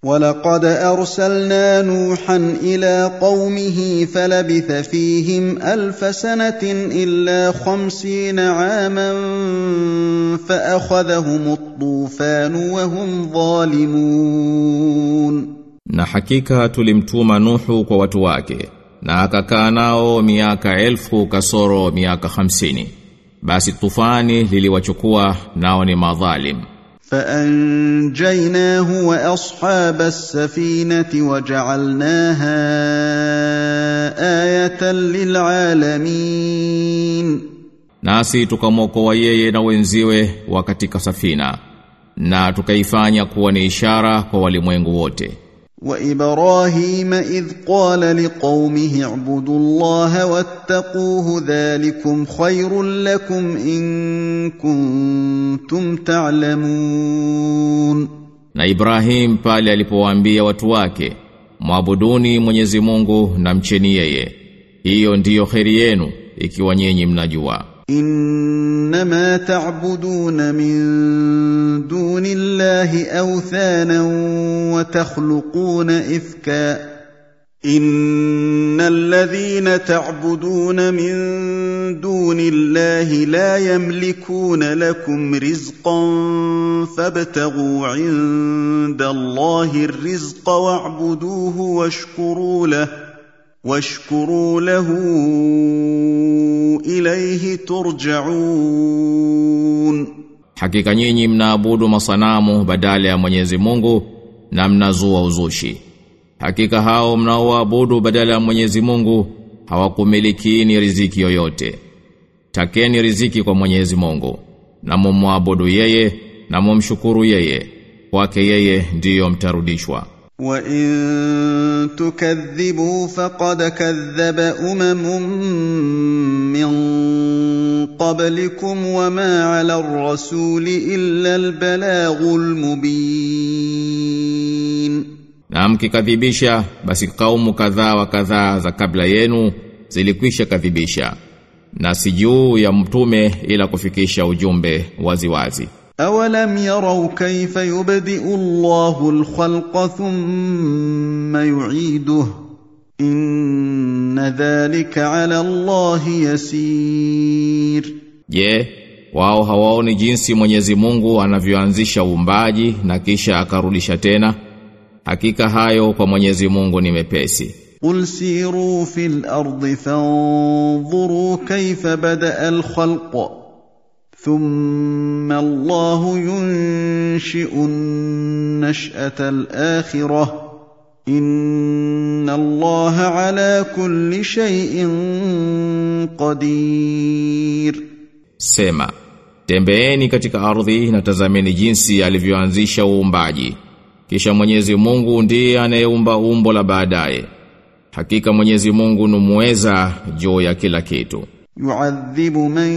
ولقد ارسلنا نوحا الى قومه فلبث فيهم الف سنه الا خمسين عاما فاخذهم الطوفان وهم ظالمون Na hakika tulimtuma Nuhu kwa watu wake na akakaa nao miaka elfu kasoro miaka hamsini. Basi tufani liliwachukua nao ni madhalim. فانجيناه واصحاب السفينه وجعلناها ايه للعالمين Nasi tukamwokoa yeye na wenziwe wa katika safina na tukaifanya kuwa ni ishara kwa walimwengu wote. وابراهيم اذ قال لقومه اعبدوا الله واتقوه ذلكم خير لكم ان كنتم تعلمون Na Ibrahim pale alipowaambia watu wake, "Mwabuduni Mwenyezi Mungu na mcheni yeye. Hiyo ndiyo kheri yenu ikiwa nyinyi mnajua." انما تعبدون من دون الله اوثانا وتخلقون افكا ان الذين تعبدون من دون الله لا يملكون لكم رزقا فابتغوا عند الله الرزق واعبدوه واشكروا له واشكروا له اليه ترجعون Hakika nyinyi mnaabudu masanamu badala ya Mwenyezi Mungu na mnazua uzushi. Hakika hao mnaoabudu badala ya Mwenyezi Mungu hawakumilikiini riziki yoyote. Takeni riziki kwa Mwenyezi Mungu na mumwabudu yeye na mumshukuru yeye. Kwake yeye ndiyo mtarudishwa. وان تكذبوا فقد كذب امم من قبلكم وما على الرسول الا البلاغ المبين Na mkikadhibisha basi kaumu kadhaa wa kadhaa za kabla yenu zilikwisha kadhibisha. Na si juu ya mtume ila kufikisha ujumbe waziwazi. Wazi. أولم يروا كيف يبدئ الله الخلق ثم يعيده إن ذلك على الله يسير Je, wao hawaoni jinsi Mwenyezi Mungu anavyoanzisha uumbaji na kisha akarudisha tena? Hakika hayo kwa Mwenyezi Mungu ni mepesi. قل سيروا في الأرض فانظروا كيف بدأ الخلق ثم الله ينشئ النشأة الآخرة إن الله على كل شيء قدير Sema, tembeeni katika ardhi na tazameni jinsi alivyoanzisha uumbaji. Kisha Mwenyezi Mungu ndiye anayeumba umbo la baadaye. Hakika Mwenyezi Mungu ni muweza juu ya kila kitu. يعذب من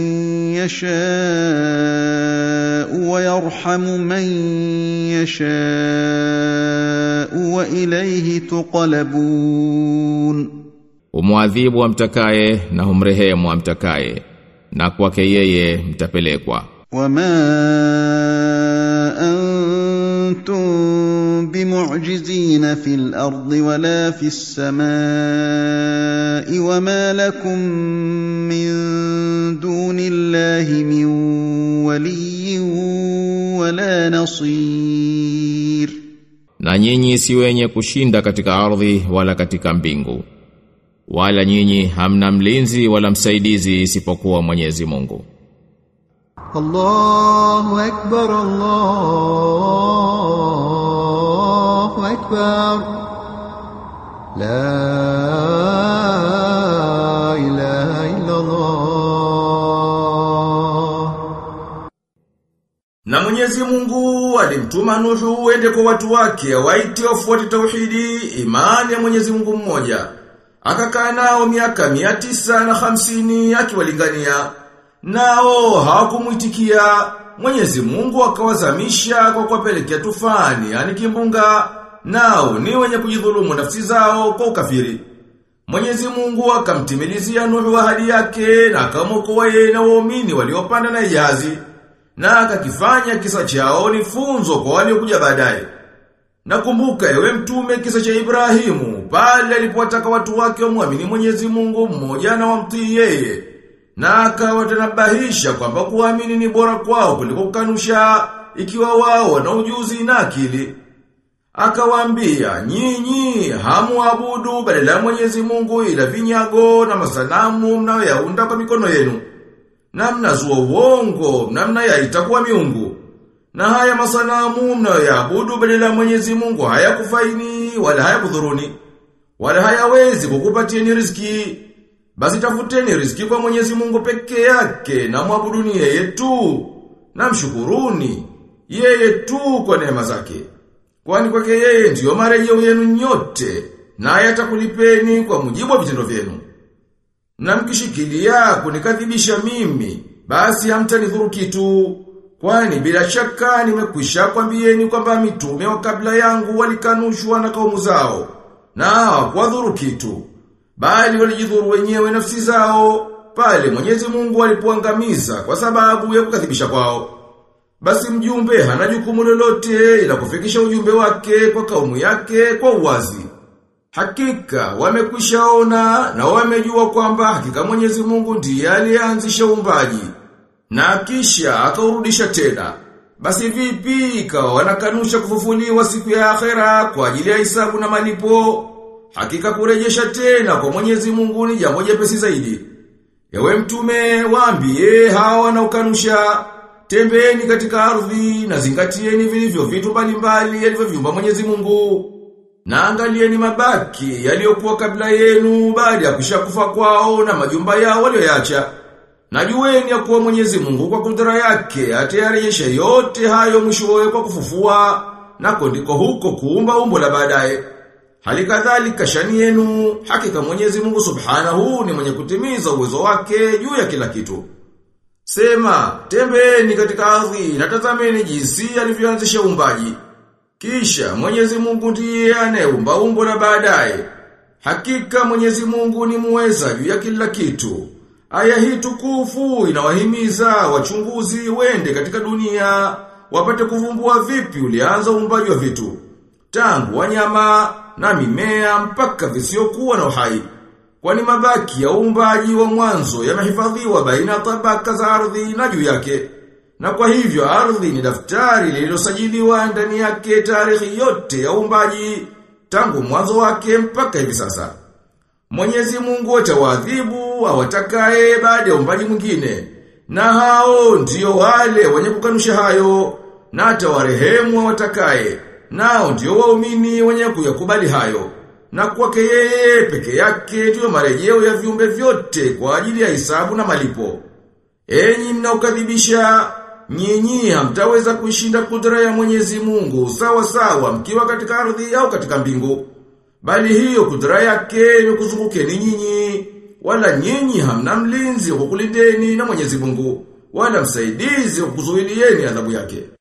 يشاء ويرحم من يشاء وإليه تقلبون Umwadhibu amtakaye na humrehemu amtakaye na kwake yeye mtapelekwa. وما أنتم بمعجزين في الأرض ولا في السماء وما لكم من دون الله من ولي ولا نصير Na nyinyi si wenye kushinda katika ardhi wala katika mbingu. Wala nyinyi hamna mlinzi wala msaidizi isipokuwa Mwenyezi Mungu. الله أكبر الله أكبر لا إله إلا الله Na Mwenyezi Mungu alimtuma Nuhu uende kwa watu wake waite wafuate tauhidi imani ya Mwenyezi Mungu mmoja. Akakaa nao miaka mia tisa na hamsini akiwalingania. Nao hawakumuitikia. Mwenyezi Mungu akawazamisha kwa kuwapelekea tufani, yani kimbunga. Nao ni wenye kujidhulumu nafsi zao kwa ukafiri. Mwenyezi Mungu akamtimilizia Nuhu ahadi yake na akamwokoa yeye na waumini waliopanda na jahazi na akakifanya kisa chao ni funzo kwa waliokuja baadaye. Nakumbuka ewe mtume kisa cha Ibrahimu, pale alipowataka watu wake wamwamini Mwenyezi Mungu mmoja na wamtii yeye. Na akawatanabahisha kwamba kuamini ni bora kwao kuliko kukanusha ikiwa wao wana ujuzi na akili. Akawaambia, nyinyi hamuabudu badala ya Mwenyezi Mungu ila vinyago na masanamu mnayoyaunda kwa mikono yenu. Na mnazua uongo, na mnayaita kuwa miungu. Na haya masanamu mnayoyaabudu badala ya Mwenyezi Mungu hayakufaini wala hayakudhuruni. Wala hayawezi kukupatieni riziki. Basi tafuteni riziki kwa Mwenyezi Mungu peke yake na mwabuduni yeye tu. Na mshukuruni yeye tu kwa neema zake. Kwani kwake yeye ndiyo marejeo yenu nyote naye atakulipeni kwa mujibu wa vitendo vyenu. Na mkishikilia kunikadhibisha mimi, basi hamtanidhuru kitu. Kwani bila shaka nimekwisha kwambieni kwamba mitume wa kabla yangu walikanushwa na kaumu zao na hawakuwadhuru kitu. Bali walijidhuru wenyewe nafsi zao pale Mwenyezi Mungu alipoangamiza kwa sababu ya kukadhibisha kwao. Basi mjumbe hana jukumu lolote ila kufikisha ujumbe wake kwa kaumu yake kwa uwazi. Hakika wamekwishaona na wamejua kwamba hakika Mwenyezi Mungu ndiye aliyeanzisha uumbaji na kisha akaurudisha tena. Basi vipi ikawa wanakanusha kufufuliwa siku ya akhera kwa ajili ya hisabu na malipo? Hakika kurejesha tena kwa Mwenyezi Mungu ni jambo jepesi zaidi. Ewe mtume waambie hawa wanaokanusha Tembeeni katika ardhi na zingatieni vilivyo vitu mbalimbali alivyoviumba Mwenyezi Mungu. Na angalieni mabaki yaliyokuwa kabla yenu baada ya kushakufa kwao na majumba yao walioyacha. Na jueni ya kuwa Mwenyezi Mungu kwa kudra yake atayarejesha yote hayo mwishowe kwa kufufua na ndiko huko kuumba umbo la baadaye. Hali kadhalika shani yenu hakika Mwenyezi Mungu Subhanahu ni mwenye kutimiza uwezo wake juu ya kila kitu. Sema, tembeni katika ardhi na tazameni jinsi alivyoanzisha uumbaji. Kisha Mwenyezi Mungu ndiye anayeumba umbo la baadaye. Hakika Mwenyezi Mungu ni muweza juu ya kila kitu. Aya hii tukufu inawahimiza wachunguzi wende katika dunia wapate kuvumbua vipi ulianza uumbaji wa vitu. Tangu wanyama na mimea mpaka visiokuwa na uhai. Kwani mabaki ya uumbaji wa mwanzo yamehifadhiwa baina tabaka za ardhi na juu yake. Na kwa hivyo ardhi ni daftari lililosajiliwa ndani yake tarehe yote ya uumbaji tangu mwanzo wake mpaka hivi sasa. Mwenyezi Mungu atawaadhibu awatakaye baada ya uumbaji mwingine. Na hao ndio wale wenye kukanusha hayo na atawarehemu awatakaye. Nao ndio waumini wenye kuyakubali hayo na kwake yeye peke yake ndiyo marejeo ya viumbe vyote kwa ajili ya hisabu na malipo. Enyi mnaokadhibisha, nyinyi hamtaweza kuishinda kudra ya Mwenyezi Mungu sawa sawa mkiwa katika ardhi au katika mbingu. Bali hiyo kudra yake imekuzungukeni nyinyi, wala nyinyi hamna mlinzi wa kukulindeni na Mwenyezi Mungu, wala msaidizi wa kuzuilieni adhabu yake.